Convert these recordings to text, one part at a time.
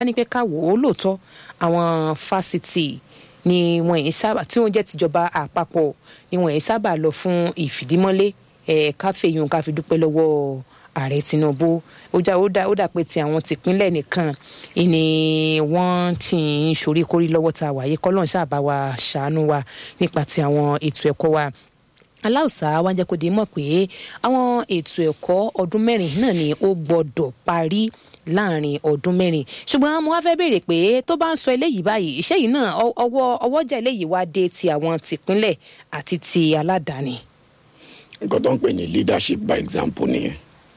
ní pé ká wò ó lóòótọ́ àwọn fásitì ni wọn yìí sábà tí wọ́n jẹ́ tìjọba àpapọ̀ ni wọn yìí sábà lọ fún ìfìdímọ́lé ẹ̀ káfíyùn ká fi dúpẹ́ lọ́wọ́ ààrẹ tinubu ó já ó dá ó dà pé ti àwọn tìpínlẹ̀ nìkan ni wọ́n ti ń soríkorí lọ́wọ́ ta wàyí kọ́lọ́n ṣàbá wa ṣàánú wa nípa ti àwọn ètò ẹ̀kọ́ wa aláùsá wa ń jẹ́ kó di mọ̀ pé àwọn ètò ẹ̀kọ́ ọdún mẹ́rin náà ni ó gbọ́dọ̀ parí láàrin ọdún mẹ́rin ṣùgbọ́n mo wá fẹ́ béèrè pé tó bá ń sọ eléyìí báyìí iṣẹ́ yìí náà ọwọ́ ọwọ́jà eléyìí wá dé ti àwọn tìpínlẹ̀ àti ti aládàáni. nǹkan tó ń pè ní leadership by example nìyẹn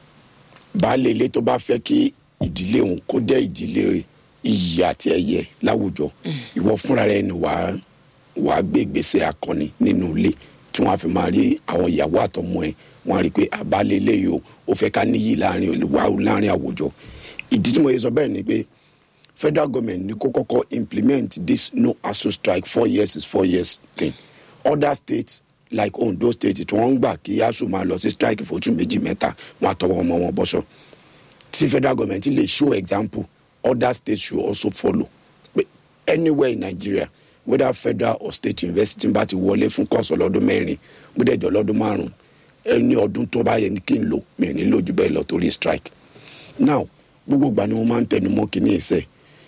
baálé ilé tó bá fẹ́ kí ìdílé òun kó jẹ́ ìdílé iyì àti ẹ̀yẹ láwùjọ ìwọ fúnra rẹ ni wàá wàá gbé ìgbésẹ̀ akọni nínú ilé tí wọ́n á fi máa rí àwọn ìyàwó àtọmọ ẹ̀ wọ́n á rí i pé àbálẹ̀ ilé yìí o ó fẹ́ ká níyì láàrin olùwà láàrin àwùjọ ìdí tí mo yẹ sọ bẹ́ẹ̀ ni pé federal government ní kó kọ́kọ́ implement this no aso strike four years is four years thing other states like ondo state tí wọ́n ń gbà kí aso máa lọ sí strike fótú méjì mẹ́ta wọ́n á tọwọ́ ọmọ wọn bọ́sọ̀ tí federal government lè show example other states should also follow but anywhere in nigeria whether federal or state university bá ti wọlé fún kọ́ọ̀sì ọlọ́dún mẹ́rin gbọ́dẹ̀jọ́ lọ́dún márùn-ún ẹni ọdún tó bá yẹ ní kí n lò mí ní lójú bẹ́ẹ̀ lọ torí strike now gbogbo ìgbà ni mo máa ń tẹnu mọ́ kíní ẹsẹ̀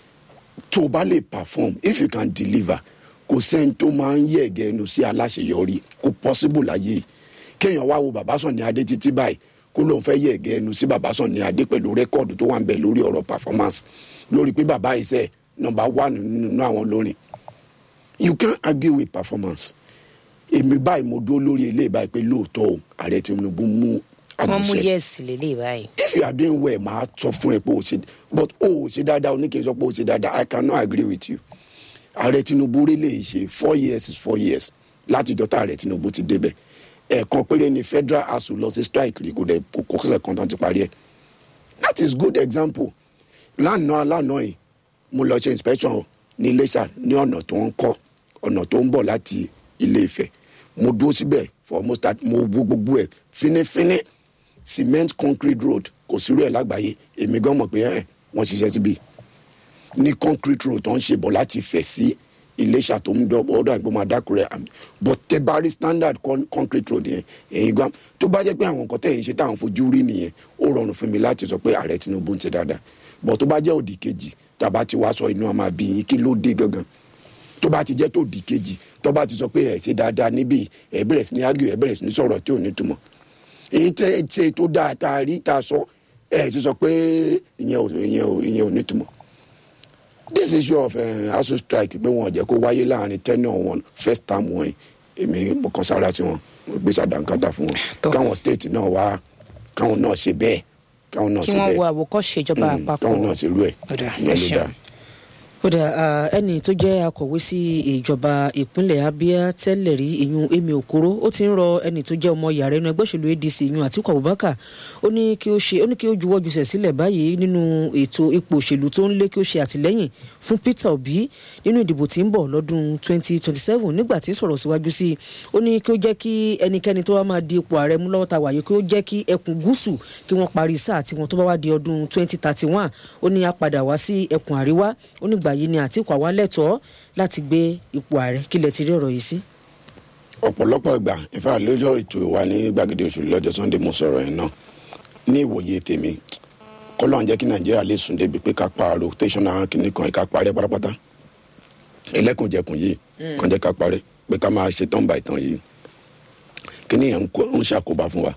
tó o bá lè perform if you can deliver kò sẹ́ni tó máa ń yẹ̀ gẹ́nu sí aláṣeyọrí kò possible láyé kéèyàn wá wo bàbá sàn ní adé títí báyìí kó lóun fẹ́ yẹ̀ gẹ́nu sí bàbá sàn ní adé pẹ̀lú rẹ́kọ̀dù tó wà ń bẹ̀ lórí ọ̀rọ̀ performance lórí pé bàbá iṣẹ́ nọmba one nínú àwọn olórin you can't argue with performance èmi báyìí mo dúró lórí eléyìí báyìí pé lóòótọ́ o ààrẹ tinubu mú wọ́n mú yẹ́ẹ̀sì lélẹ̀ báyìí. if you are doing well màá sọ fún ẹ pé o ṣe but o ò ṣe dáadáa o ní kí n sọ pé o ṣe dáadáa i cannot agree with you ààrẹ tinubu rí lè ṣe four years is four years láti dọ́tà ààrẹ tinubu ti débẹ̀ ẹ̀ẹ̀kan péré ni federal asu lọ sí strike rí kò dẹ̀ kò kọ́sẹ̀ kan tán ti parí ẹ̀ that is good example lánàá lánàá yìí mo lọ ṣe inspection ní iléṣà ní ọ̀nà tó ń kọ́ ọ̀nà tó ń bọ̀ láti ilé ìfẹ́ mo dúró síbẹ̀ for almost that mo wo gbogbo ẹ̀ fínífíní cement concrete road kò sírú ẹ̀ lágbàáyé èmi gan mọ̀ pé ẹ̀ wọ́n ṣiṣẹ́ síbi ní concrete road tó ń ṣe bọ̀ láti fẹ̀ sí iléṣà tó ń dọ̀ ọ̀dọ̀ àgbọ̀n máa dákúrẹ́ but tẹ bá rí standard con concrete road yẹn èyí gan tó bá jẹ́ pé àwọn nǹkan tẹ̀yìn ṣe táwọn fojú rí nìyẹn ó rọrùn fún mi láti sọ pé ààrẹ tinubu ń ṣe dáadáa but tó bá jẹ́ òdì kejì tàbá ti wá sọ inú ọmọ àbí yín kí ló dé gangan tó bá ti jẹ́ tó di kejì tó bá ti sọ pé ẹ̀ ṣe dáadáa níbí ẹ̀ bẹ̀rẹ̀ sí ní ágìrì ẹ̀ bẹ̀rẹ̀ sí ní sọ̀rọ̀ tí ò ní túmọ̀ èyí tẹ́ ẹ ṣe tó dáa tá a rí tá a sọ ẹ̀ ṣe sọ pé ìyẹn ò ìyẹn ò ìyẹn ò ní túmọ̀ this issue of uh, aso strike pé wọn jẹ́ kó wáyé láàrin tenure wọn first term wọn èmi mo kàn sára sí wọn mo gbé sàdánkátà fún wọn káwọn state náà wá káwọn náà ṣe bẹ́ẹ̀ káwọn náà kí ṣe wọ́n bẹ́ẹ̀ wo àwòkọ́ṣe ìjọba àpapọ̀ káwọn náà ṣe rú ẹ̀ Ọ̀dà, ìyẹn ẹ ló ṣeun. dáa. kódà ẹni tó jẹ́ akọ̀wé sí ìjọba ìpínlẹ̀ abia tẹ́lẹ̀ rí ìyún emi okoro ó ti ń rọ ẹni tó jẹ́ ọmọ yàrá inú ẹgbẹ́ òṣèlú adc ìyún àtiku abubakar ó ní kí ó ṣe ó ní kí ó juwọ́ jùsẹ̀ sílẹ̀ báyìí nínú ètò ipò òṣèlú tó ń lé kí ó ṣe àtìlẹ́yìn fún peter obi nínú ìdìbò tí ń bọ̀ lọ́dún 2027 nígbà tí ń sọ̀rọ̀ síwájú sí i ó ní kí ó jẹ́ kí ẹnikẹ́ni tó wá máa di ipò ààrẹ mú lọ́wọ́ ta wàyí kí ó jẹ́ kí ẹkùn gúúsù kí wọ́n parí sáà tiwọn tó bá wá di ọdún 2031 ó ní a padà wá sí ẹkùn àríwá ó nígbà yìí ni àtìkù àwa lẹ́tọ̀ọ́ láti gbé ipò ààrẹ kí lẹ ti rí ọ̀rọ̀ yìí sí. ọ̀pọ̀lọpọ̀ ìgbà ìfà lójó ètò wa ní gbàgede òṣèlú lọ́jọ́ sunday mo sọ̀rọ̀ yẹn náà ní ìwòye tèmi kọ́lọ́n jẹ́ kí nàìjíríà lè sùn débi pé ká pa rotational kìnnì kan ká parẹ́ pátápátá ẹlẹ́kùnjẹkùn yìí kàn jẹ́ ká parẹ́ pé ká máa ṣe tán báyìí tán yìí kíní yẹn ń kó- ń ṣàkóbá fún wa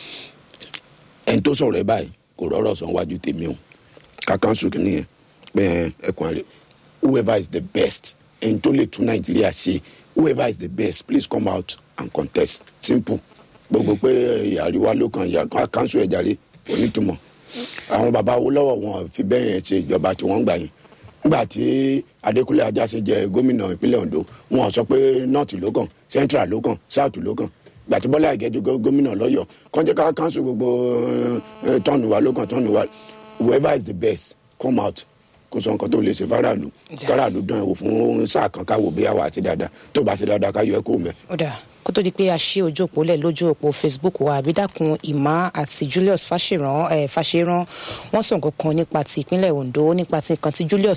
ẹni tó sọ̀rọ̀ ẹ báyìí kò rọ́rọ̀ sọ wájú tèmi o ká kánṣu kíní yẹn pé ẹkùn àrẹ whoever is the best ẹni tó lè tún nàìjíríà ṣe whoever is the best please come out and contest simple gbogbo pé eh, àríwá ló kàn yà ká kánṣu ẹ̀ jàre onítùmọ̀ àwọn baba wo lọ́wọ́ wọn fi bẹ́ẹ̀ yẹn ṣe ìjọba tí wọ́n ń gbà yẹn nígbà tí adékúnlé ajáṣe jẹ gómìnà ìpínlẹ̀ ondo wọn sọ pé north ló kàn central ló kàn south ló kàn gbà tí bọ́lá ìgẹ́jọ gó- gómìnà lọ́yọ̀ kọ́njẹ́ ká kánṣu gbogbo eh, tọ́ọ̀nù wa ló kàn tọ́ọ̀nù wa whoever is the best come out kó sọ nǹkan tó lè ṣe faraàlú faraàlú dán ẹ wò fún sáà kan káwò bí àwa àti dáadáa tó bá ṣe dáadáa ká yọ ẹ kó mẹ. ó dà kó tó di pé a ṣí ojú òpó lẹ̀ lójú òpó facebook wa àbídàkùn ìmá àti julius fàṣẹràn ẹ̀ fàṣẹràn wọ́n sọ nǹkan kan nípa ti ìpínlẹ̀ ondo nípa ti nǹkan tí julius